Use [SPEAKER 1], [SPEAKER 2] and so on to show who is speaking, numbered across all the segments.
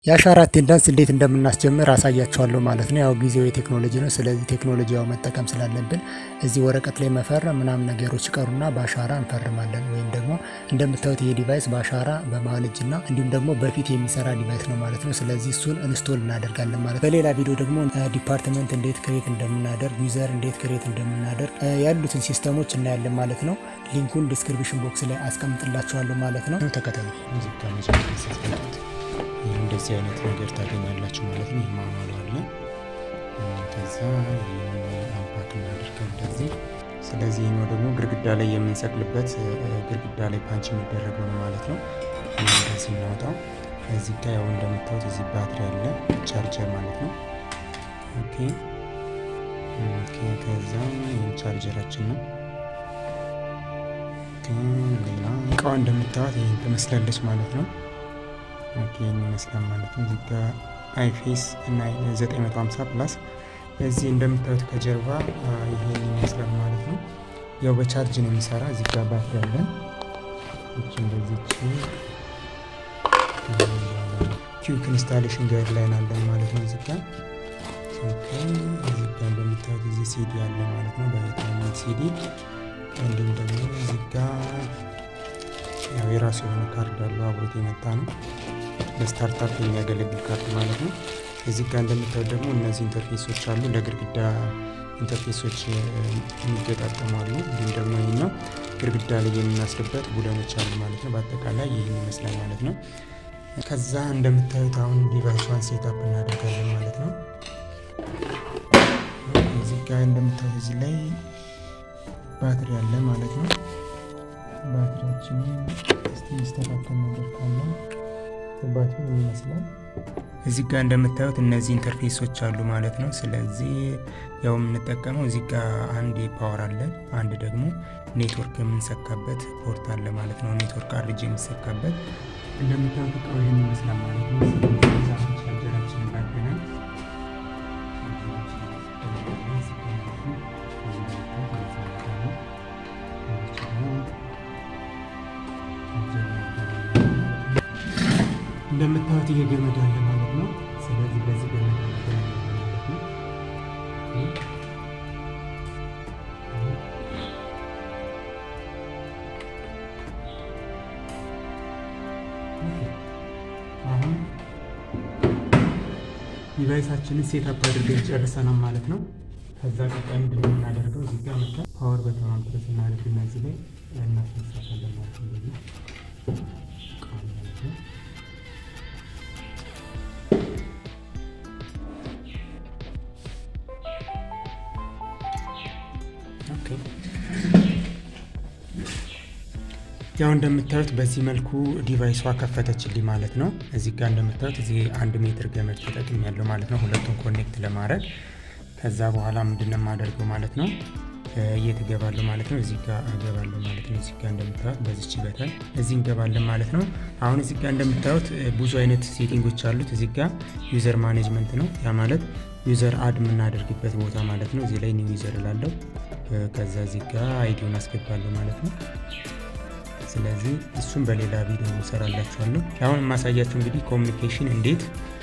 [SPEAKER 1] የአሻራ አቴንዳንስ እንዴት እንደምናስጀምር አሳያቸዋለሁ ማለት ነው። ያው ጊዜው የቴክኖሎጂ ነው። ስለዚህ ቴክኖሎጂ ያው መጠቀም ስላለብን እዚህ ወረቀት ላይ መፈረም ምናምን ነገሮች ቀሩና በአሻራ እንፈርማለን። ወይም ደግሞ እንደምታዩት ይሄ ዲቫይስ በአሻራ በመሀል እጅና እንዲሁም ደግሞ በፊት የሚሰራ ዲቫይስ ነው ማለት ነው። ስለዚህ እሱን ኢንስቶል እናደርጋለን ማለት ነው። በሌላ ቪዲዮ ደግሞ ዲፓርትመንት እንዴት ክሬት እንደምናደርግ፣ ዩዘር እንዴት ክሬት እንደምናደርግ ያሉትን ሲስተሞች እናያለን ማለት ነው። ሊንኩን ዲስክሪፕሽን ቦክስ ላይ አስቀምጥላችኋለሁ ማለት ነው። ተከተሉ።
[SPEAKER 2] እንደዚህ አይነት ነገር ታገኛላችሁ ማለት ነው። ይህ ማኑዋሉ አለ። ከዛ አባክ እናደርገው እንደዚህ። ስለዚህ ይህኛው ደግሞ ግድግዳ ላይ የምንሰቅልበት ግድግዳ ላይ ፓንች የሚደረገው ነው ማለት ነው። እንደዚህ እናወጣው። እዚህ ጋ ያው እንደምታዩት እዚህ ባትሪ አለ ቻርጀር ማለት ነው። ኦኬ ኦኬ። ከዛ ይህን ቻርጀራችን ነው። ሌላ እቃዋ እንደምታዩት ይህን ትመስላለች ማለት ነው። ይህን ይመስላል ማለት ነው። እዚህ ጋ አይፌስ እና 950 ፕላስ እዚህ እንደምታዩት ከጀርባ ይሄን ይመስላል ማለት ነው። ያው በቻርጅ ነው የሚሰራ። እዚህ ጋ ባትሪ አለን። እቺ እንደዚች ኪዩክ ኢንስታሌሽን ጋይድ ላይን አለን ማለት ነው። እዚህ ጋ እዚህ ጋ እንደምታዩት እዚህ ሲዲ አለ ማለት ነው። በታይነት ሲዲ እንዲሁም ደግሞ እዚህ ጋ ያው የራሱ የሆነ ካርድ አለው አብሮት የመጣ ነው። ለስታርታፕ የሚያገለግል ካርድ ማለት ነው። እዚህ ጋር እንደምታዩት ደግሞ እነዚህ ኢንተርፌሶች አሉ። ለግድግዳ ኢንተርፌሶች የሚገጣጠሙ አሉ። እንዲሁም ደግሞ ይህኛው ግድግዳ ላይ የምናስርበት ቡለኖች አሉ ማለት ነው። በአጠቃላይ ይህን ይመስላል ማለት ነው። ከዛ እንደምታዩት አሁን ዲቫይሷን ሴታፕ እናደርጋለን ማለት ነው። እዚህ ጋር እንደምታዩት እዚህ ላይ ባትሪ አለ ማለት ነው። ባትሪያችንን እስቲ ሚስተካከል ነገር ካለ ባትሪ ይመስላል። እዚህ ጋር እንደምታዩት እነዚህ ኢንተርፌሶች አሉ ማለት ነው። ስለዚህ ያው የምንጠቀመው እዚህ ጋር አንድ ፓወር አለ፣ አንድ ደግሞ ኔትወርክ የምንሰካበት ፖርት አለ ማለት ነው። ኔትወርክ አርጅ የሚሰካበት እንደምታዩት እቃው ይህን ይመስላል ማለት ነው። ቻርጀራችንን ባገናል እንደምታዩት ይሄ ገመድ አለ ማለት ነው። ስለዚህ በዚህ ገመድ ማለት ነው። አሁን ዲቫይሳችንን ሴታፕ አድርገን ጨርሰናል ማለት ነው። ከዛ ቀጣይ ምንድን ነው የምናደርገው? እዚህ ጋር መጣ ፓወር በተኗን ፕረስ እናደርግና እዚህ ላይ እናስነሳታለን ማለት ነው። እንደዚህ ያው እንደምታዩት በዚህ መልኩ ዲቫይሷ ከፈተችልኝ ማለት ነው። እዚህ ጋር እንደምታዩት እዚህ አንድ ሜትር ገመድ ተጠቅም ያለው ማለት ነው፣ ሁለቱን ኮኔክት ለማድረግ ከዛ በኋላ ምንድነው የማደርገው ማለት ነው የት እገባለሁ ማለት ነው። እዚህ ጋር እገባለሁ ማለት ነው። እዚህ ጋር እንደምታዩት በዚች በተን እዚህ እንገባለን ማለት ነው። አሁን እዚህ ጋር እንደምታዩት ብዙ አይነት ሴቲንጎች አሉት። እዚህ ጋር ዩዘር ማኔጅመንት ነው። ያ ማለት ዩዘር አድ የምናደርግበት ቦታ ማለት ነው። እዚህ ላይ ኒው ዩዘር እላለሁ። ከዛ እዚህ ጋር አይዲውን አስገባለሁ ማለት ነው። ስለዚህ እሱም በሌላ ቪዲዮ እሰራላችኋለሁ። አሁን የማሳያችሁ እንግዲህ ኮሚኒኬሽን እንዴት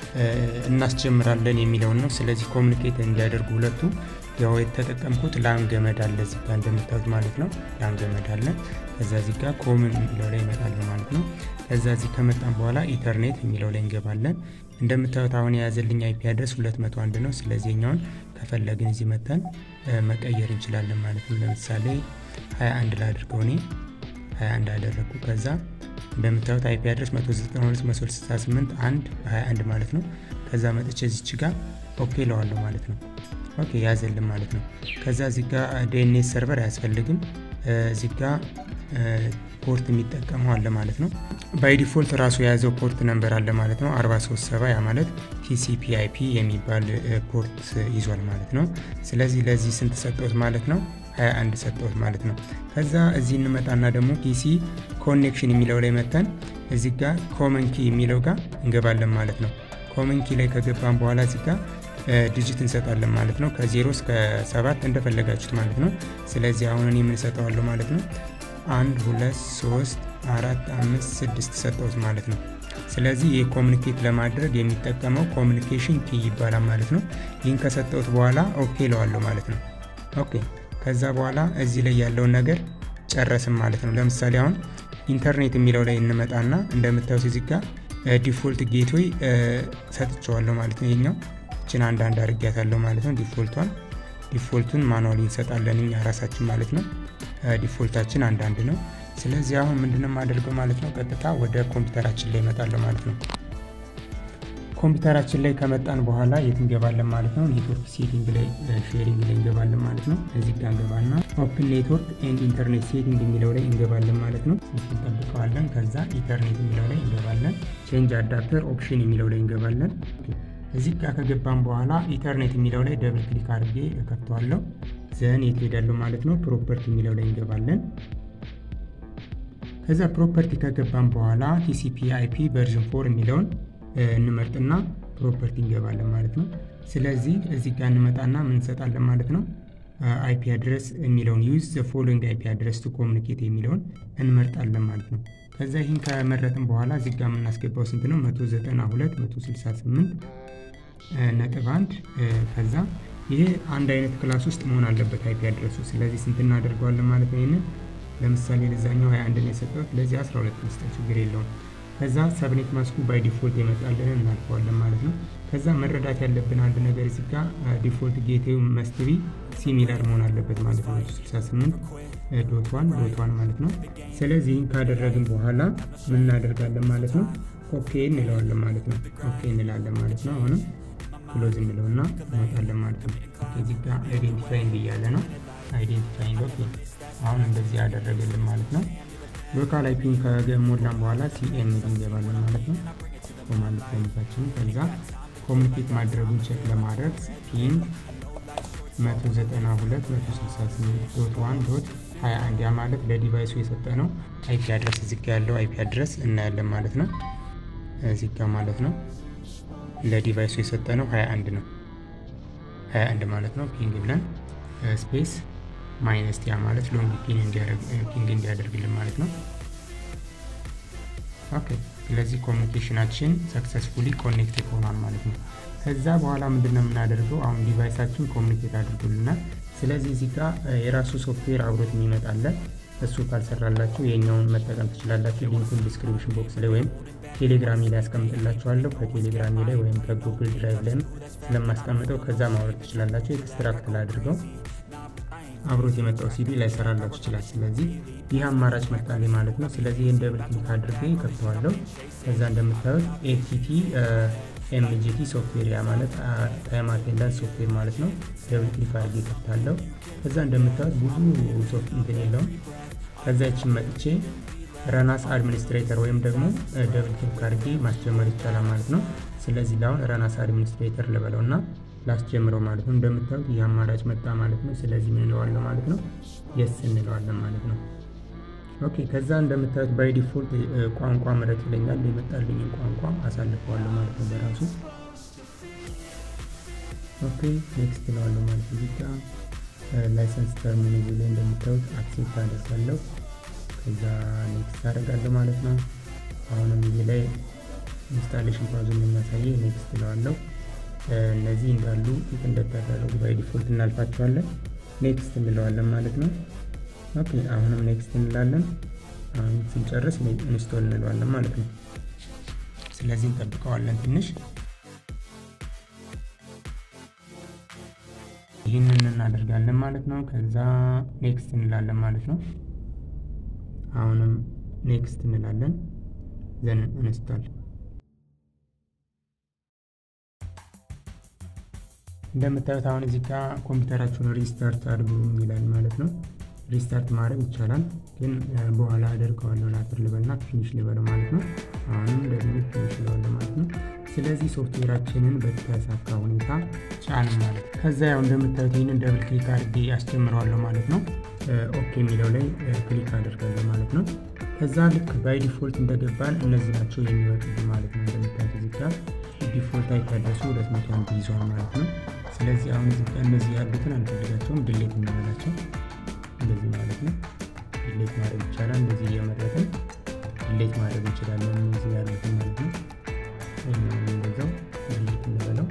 [SPEAKER 2] እናስጀምራለን የሚለውን ነው። ስለዚህ ኮሚኒኬት እንዲያደርጉ ሁለቱ ያው የተጠቀምኩት ላን ገመድ አለ እዚህ ጋር እንደምታዩት ማለት ነው። ላን ገመድ አለ። ከዛ እዚህ ጋር ኮምን የሚለው ላይ ይመጣል ማለት ነው። ከዛ እዚህ ከመጣን በኋላ ኢንተርኔት የሚለው ላይ እንገባለን። እንደምታዩት አሁን የያዘልኝ አይፒ አድረስ 201 ነው። ስለዚህ ኛውን ከፈለግን እዚህ መተን መቀየር እንችላለን ማለት ነው። ለምሳሌ 21 ላድርገው እኔ 21 አደረግኩ። ከዛ እንደምታዩት አይፒ አድረስ 192.168 1 21 ማለት ነው። ከዛ መጥቼ እዚች ጋር ኦኬ ለዋለሁ ማለት ነው። ኦኬ ያዘልን ማለት ነው። ከዛ እዚህ ጋር ዲኤንኤስ ሰርቨር አያስፈልግም። እዚህ ጋር ፖርት የሚጠቀመው አለ ማለት ነው። ባይ ዲፎልት ራሱ የያዘው ፖርት ነንበር አለ ማለት ነው 437 ያ ማለት ቲሲፒ አይፒ የሚባል ፖርት ይዟል ማለት ነው። ስለዚህ ለዚህ ስንት ሰጠውት ማለት ነው 21 ሰጠውት ማለት ነው። ከዛ እዚህ እንመጣና ደግሞ ፒሲ ኮኔክሽን የሚለው ላይ መተን እዚህ ጋር ኮመን ኪ የሚለው ጋር እንገባለን ማለት ነው። ኮመን ኪ ላይ ከገባን በኋላ እዚህ ጋር ዲጂት እንሰጣለን ማለት ነው። ከዜሮ እስከ ሰባት እንደፈለጋችሁት ማለት ነው። ስለዚህ አሁን እኔ የምንሰጠዋለሁ ማለት ነው አንድ ሁለት ሶስት አራት አምስት ስድስት ሰጠውት ማለት ነው። ስለዚህ ይህ ኮሚኒኬት ለማድረግ የሚጠቀመው ኮሚኒኬሽን ኪ ይባላል ማለት ነው። ይህን ከሰጠሁት በኋላ ኦኬ ለዋለሁ ማለት ነው። ኦኬ ከዛ በኋላ እዚህ ላይ ያለውን ነገር ጨረስም ማለት ነው። ለምሳሌ አሁን ኢንተርኔት የሚለው ላይ እንመጣና እንደምታዩት እዚህ ጋር ዲፎልት ጌትዌይ ሰጥቸዋለሁ ማለት ነው። ይሄኛው እችን አንዳንድ አድርጊያታለሁ ማለት ነው። ዲፎልቷን ዲፎልቱን ማኑዋሊ እንሰጣለን እኛ ራሳችን ማለት ነው። ዲፎልታችን አንዳንድ ነው። ስለዚህ አሁን ምንድነው የማደርገው ማለት ነው፣ ቀጥታ ወደ ኮምፒውተራችን ላይ እመጣለሁ ማለት ነው። ኮምፒውተራችን ላይ ከመጣን በኋላ የት እንገባለን ማለት ነው። ኔትወርክ ሴቲንግ ላይ ሼሪንግ ላይ እንገባለን ማለት ነው። እዚህ ጋር እንገባና ኦፕን ኔትወርክ ኤንድ ኢንተርኔት ሴቲንግ የሚለው ላይ እንገባለን ማለት ነው። እንጠብቀዋለን። ከዛ ኢንተርኔት የሚለው ላይ እንገባለን። ቼንጅ አዳፕተር ኦፕሽን የሚለው ላይ እንገባለን። እዚህ ጋር ከገባን በኋላ ኢንተርኔት የሚለው ላይ ደብል ክሊክ አድርጌ እከፍተዋለሁ። ዘን የት ሄዳለሁ ማለት ነው። ፕሮፐርቲ የሚለው ላይ እንገባለን። ከዛ ፕሮፐርቲ ከገባን በኋላ ቲሲፒ አይፒ ቨርዥን ፎር የሚለውን እንመርጥና ፕሮፐርቲ እንገባለን ማለት ነው። ስለዚህ እዚህ ጋር እንመጣና ምን እንሰጣለን ማለት ነው። አይፒ አድረስ የሚለውን ዩዝ ዘ ፎሎዊንግ አይፒ አድረስ ቱ ኮሚኒኬት የሚለውን እንመርጣለን ማለት ነው። ከዛ ይህን ከመረጥን በኋላ እዚህ ጋር የምናስገባው ስንት ነው? 192 168 ነጥብ አንድ ከዛ ይሄ አንድ አይነት ክላስ ውስጥ መሆን አለበት አይፒ አድረሱ። ስለዚህ ስንት እናደርገዋለን ማለት ነው። ይህንን ለምሳሌ ለዛኛው 21 ነው የሰጠሁት፣ ለዚህ 12 መስጠት ችግር የለውም። ከዛ ሰብኔት ማስኩ ባይ ዲፎልት የመጣልንን እናልፈዋለን ማለት ነው። ከዛ መረዳት ያለብን አንድ ነገር እዚህ ጋር ዲፎልት ጌቴው መስትቢ ሲሚላር መሆን አለበት ማለት ነው። 68 ዶት ዋን ዶት ዋን ማለት ነው። ስለዚህ ይህን ካደረግን በኋላ ምን እናደርጋለን ማለት ነው። ኦኬ እንለዋለን ማለት ነው። ኦኬ እንላለን ማለት ነው። አሁንም ክሎዝ እንለውና እንወጣለን ማለት ነው። እዚህ ጋር አይዴንቲፋይንግ እያለ ነው። አይዴንቲፋይንግ ኦኬ። አሁን እንደዚህ ያደረገልን ማለት ነው። ሎካል አይፒን ከሞላን በኋላ ሲኤም እንገባለን ማለት ነው። ኮማንድ ፕሮሚታችን ከዛ ኮሚኒኬት ማድረጉን ቼክ ለማድረግ ፒን 192.168.1.21 ያ ማለት ለዲቫይሱ የሰጠ ነው አይፒ አድረስ እዚህ ጋ ያለው አይፒ አድረስ እናያለን ማለት ነው። እዚህ ጋ ማለት ነው ለዲቫይሱ የሰጠ ነው 21 ነው 21 ማለት ነው። ፒንግ ብለን ስፔስ ማይነስ ያ ማለት ሎንግ ፒንግ እንዲያደርግልን ማለት ነው። ኦኬ ስለዚህ ኮሚኒኬሽናችን ሰክሰስፉሊ ኮኔክትድ ሆኗል ማለት ነው። ከዛ በኋላ ምንድን ነው የምናደርገው? አሁን ዲቫይሳችን ኮሚኒኬት አድርጎልናል። ስለዚህ እዚህ ጋር የራሱ ሶፍትዌር አብሮት የሚመጣለ እሱ ካልሰራላችሁ የኛውን መጠቀም ትችላላችሁ። ሊንኩን ዲስክሪፕሽን ቦክስ ላይ ወይም ቴሌግራሚ ላይ ያስቀምጥላችኋለሁ። ከቴሌግራሚ ላይ ወይም ከጉግል ድራይቭ ላይም ስለማስቀምጠው ከዛ ማውረድ ትችላላችሁ። ኤክስትራክት ላድርገው አብሮት የመጣው ሲዲ ላይሰራላችሁ ይችላል። ስለዚህ ይህ አማራጭ መጣልኝ ማለት ነው። ስለዚህ ይህን ደብል ክሊክ አድርጌ ከፍተዋለሁ። ከዛ እንደምታዩት ኤቲቲ ኤምጂቲ ሶፍትዌር ያ ማለት ታይም አቴንዳንስ ሶፍትዌር ማለት ነው። ደብል ክሊክ አድርጌ ከፍታለሁ። ከዛ እንደምታዩት ብዙ ሶፍት እንትን የለውም። ከዛ ይችን መጥቼ ረናስ አድሚኒስትሬተር ወይም ደግሞ ደብል ክሊክ አድርጌ ማስጀመር ይቻላል ማለት ነው። ስለዚህ ለአሁን ረናስ አድሚኒስትሬተር ልበለው እና ላስጀምረው ማለት ነው። እንደምታዩት ይህ አማራጭ መጣ ማለት ነው። ስለዚህ ምን እንለዋለን ማለት ነው? የስ እንለዋለን ማለት ነው። ኦኬ ከዛ እንደምታዩት ባይ ዲፎልት ቋንቋ ምረጥ ይለኛል። የመጣልኝን ቋንቋ አሳልፈዋለሁ ማለት ነው በራሱ ኦኬ ኔክስት እለዋለሁ ማለት ነው። እዚህ ጋር ላይሰንስ ተርሚን እዚህ ላይ እንደምታዩት አክሴፕት አደርጋለሁ። ከዛ ኔክስት አደርጋለሁ ማለት ነው። አሁንም እዚህ ላይ ኢንስታሌሽን ፓዙን የሚያሳየ ኔክስት እለዋለሁ። እነዚህ እንዳሉ ፊት እንደተደረጉ ባይ ዲፎልት እናልፋቸዋለን። ኔክስት እንለዋለን ማለት ነው። ኦኬ አሁንም ኔክስት እንላለን። አሁን ስንጨርስ ኢንስቶል እንለዋለን ማለት ነው። ስለዚህ እንጠብቀዋለን ትንሽ ይህንን እናደርጋለን ማለት ነው። ከዛ ኔክስት እንላለን ማለት ነው። አሁንም ኔክስት እንላለን ዘን ኢንስቶል እንደምታዩት አሁን እዚህ ጋር ኮምፒውተራችሁን ሪስታርት አድርጉ ይላል ማለት ነው። ሪስታርት ማድረግ ይቻላል፣ ግን በኋላ አደርገዋለሁ ላጥር ልበልና ፊኒሽ ልበለው ማለት ነው። አሁንም ደግሞ ፊኒሽ ልበለው ማለት ነው። ስለዚህ ሶፍትዌራችንን በተሳካ ሁኔታ ጫን ማለት ነው። ከዛ ያው እንደምታዩት ይህንን ደብል ክሊክ አድርጌ ያስጀምረዋለሁ ማለት ነው። ኦኬ የሚለው ላይ ክሊክ አደርጋለሁ ማለት ነው። ከዛ ልክ ባይ ዲፎልት እንደገባን እነዚህ ናቸው የሚወጡት ማለት ነው። እንደምታዩት እዚህ ጋር ዲፎልት አይታደሱ ሁለት መቶ አንድ ይዟል ማለት ነው። ስለዚህ አሁን እዚህ ጋር እነዚህ ያሉትን አንፈልጋቸውም፣ ድሌት እናደርጋቸው እንደዚህ ማለት ነው። ድሌት ማድረግ ይቻላል እንደዚህ እየመረጥን ዲሌት ማድረግ እንችላለን እዚህ ያሉትን ማለት ነው። እንደዛው ዲሌት እንበለው።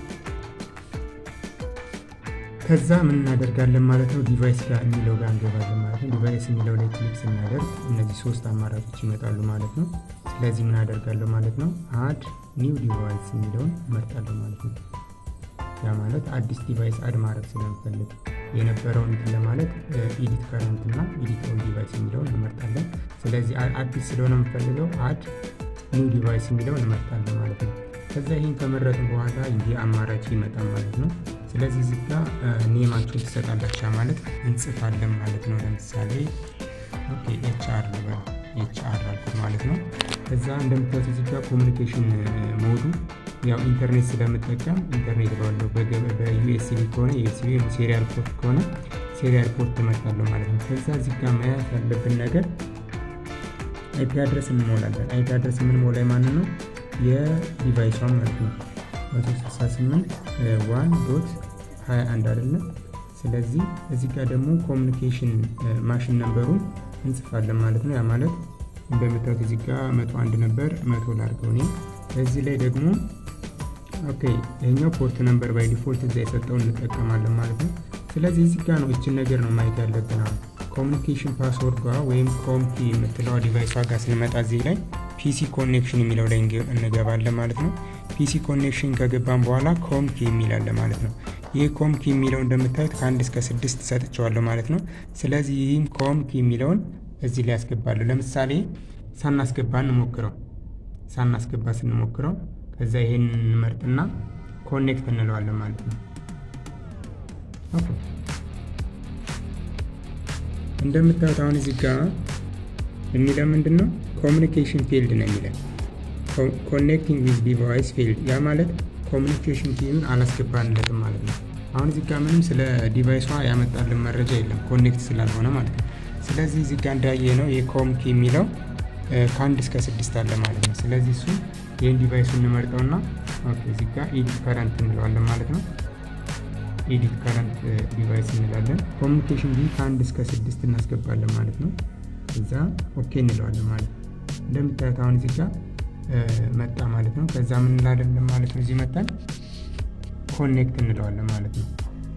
[SPEAKER 2] ከዛ ምን እናደርጋለን ማለት ነው ዲቫይስ ጋር የሚለው ጋር እንገባለን ማለት ነው። ዲቫይስ የሚለው ላይ ክሊክ ስናደርግ እነዚህ ሶስት አማራጮች ይመጣሉ ማለት ነው። ስለዚህ ምን አደርጋለሁ ማለት ነው አድ ኒው ዲቫይስ የሚለውን እመርጣለሁ ማለት ነው። ያ ማለት አዲስ ዲቫይስ አድ ማድረግ ስለምፈልግ የነበረውን እንትን ለማለት ኢዲት ከረንት እና ኢዲት ኦል ዲቫይስ የሚለውን እንመርጣለን። ስለዚህ አዲስ ስለሆነ የምፈልገው አድ ኒው ዲቫይስ የሚለውን እንመርጣለን ማለት ነው። ከዛ ይህን ከመረጥን በኋላ ይህ አማራጭ ይመጣል ማለት ነው። ስለዚህ እዚህ ጋር ኔማችሁን ትሰጣላችሁ ማለት እንጽፋለን ማለት ነው። ለምሳሌ ኦኬ ኤችአር ልበል ኤችአር አልኩት ማለት ነው። ከዛ እንደምታዩት እዚህ ጋር ኮሚኒኬሽን ሞዱ ያው ኢንተርኔት ስለምጠቀም ኢንተርኔት ባለው በዩኤስቢ ከሆነ ዩኤስቢ ሴሪያል ፖርት ከሆነ ሴሪያል ፖርት ትመርጣለሁ ማለት ነው። ከዛ እዚህ ጋር መያዝ ያለብን ነገር አይፒ አድረስ እንሞላለን። አይፒ አድረስ የምንሞላ ማንን ነው? የዲቫይሷን ማለት ነው 168 ዋን ዶት 21 አይደለም። ስለዚህ እዚህ ጋር ደግሞ ኮሚኒኬሽን ማሽን ነንበሩን እንጽፋለን ማለት ነው። ያ ማለት እንደምታዩት እዚህ ጋር መቶ አንድ ነበር መቶ ላድርገው እኔ እዚህ ላይ ደግሞ ኦኬ ይሄኛው ፖርት ነምበር ባይ ዲፎልት እዛ የሰጠውን እንጠቀማለን ማለት ነው። ስለዚህ እዚህ ጋር ነው እችን ነገር ነው ማየት ያለብን። አሁን ኮሚኒኬሽን ፓስወርድ ጋር ወይም ኮምኪ የምትለዋ ዲቫይሷ ጋር ስንመጣ እዚህ ላይ ፒሲ ኮኔክሽን የሚለው ላይ እንገባለን ማለት ነው። ፒሲ ኮኔክሽን ከገባን በኋላ ኮምኪ የሚላለ ማለት ነው። ይህ ኮምኪ የሚለው እንደምታዩት ከአንድ እስከ ስድስት ሰጥቸዋለሁ ማለት ነው። ስለዚህ ይህም ኮምኪ የሚለውን እዚህ ላይ ያስገባለሁ። ለምሳሌ ሳናስገባ እንሞክረው ሳናስገባ ስንሞክረው ከዛ ይሄን እንመርጥና ኮኔክት እንለዋለን ማለት ነው። እንደምታዩት አሁን እዚህ ጋር የሚለው ምንድን ነው? ኮሚኒኬሽን ፊልድ ነው የሚለን። ኮኔክቲንግ ዊዝ ዲቫይስ ፊልድ፣ ያ ማለት ኮሚኒኬሽን ኪን አላስገባንለትም ማለት ነው። አሁን እዚህ ጋር ምንም ስለ ዲቫይሷ ያመጣልን መረጃ የለም ኮኔክት ስላልሆነ ማለት ነው። ስለዚህ እዚህ ጋር እንዳየ ነው የኮም ኪ የሚለው ከአንድ እስከ ስድስት አለ ማለት ነው። ስለዚህ እሱ ይህን ዲቫይሱ እንመርጠውና እዚህ ጋር ኤዲት ከረንት እንለዋለን ማለት ነው። ኤዲት ከረንት ዲቫይስ እንላለን። ኮሚኒኬሽን ቢ ከአንድ እስከ ስድስት እናስገባለን ማለት ነው። እዛ ኦኬ እንለዋለን ማለት ነው። እንደምታዩት አሁን እዚህ ጋር መጣ ማለት ነው። ከዛ ምን እንላለን ማለት ነው። እዚህ መጣን ኮኔክት እንለዋለን ማለት ነው።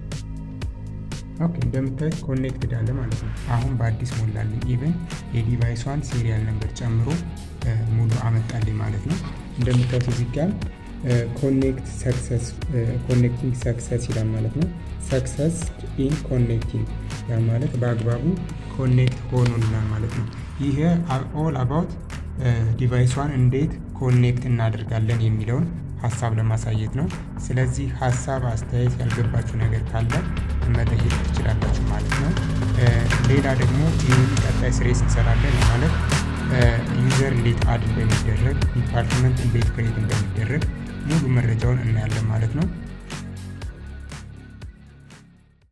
[SPEAKER 2] ኦኬ እንደምታዩት ኮኔክትድ አለ ማለት ነው። አሁን በአዲስ ሞላልኝ። ኢቨን የዲቫይሷን ሲሪያል ነምበር ጨምሮ ሙሉ አመጣልኝ ማለት ነው። እንደምታዩት እዚህ ጋር ኮኔክት ሰክሰስ ኮኔክቲንግ ሰክሰስ ይላል ማለት ነው። ሰክሰስ ኢን ኮኔክቲንግ ያ ማለት በአግባቡ ኮኔክት ሆኖልናል ማለት ነው። ይሄ ኦል አባውት ዲቫይሷን እንዴት ኮኔክት እናደርጋለን የሚለውን ሀሳብ ለማሳየት ነው። ስለዚህ ሀሳብ፣ አስተያየት፣ ያልገባችሁ ነገር ካለ መጠየቅ ትችላላችሁ ማለት ነው። ሌላ ደግሞ ይህን ቀጣይ ስሬስ እንሰራለን ማለት ዩዘር እንዴት አድ እንደሚደረግ ዲፓርትመንት እንዴት ክሬት እንደሚደረግ ሙሉ መረጃውን እናያለን ማለት ነው።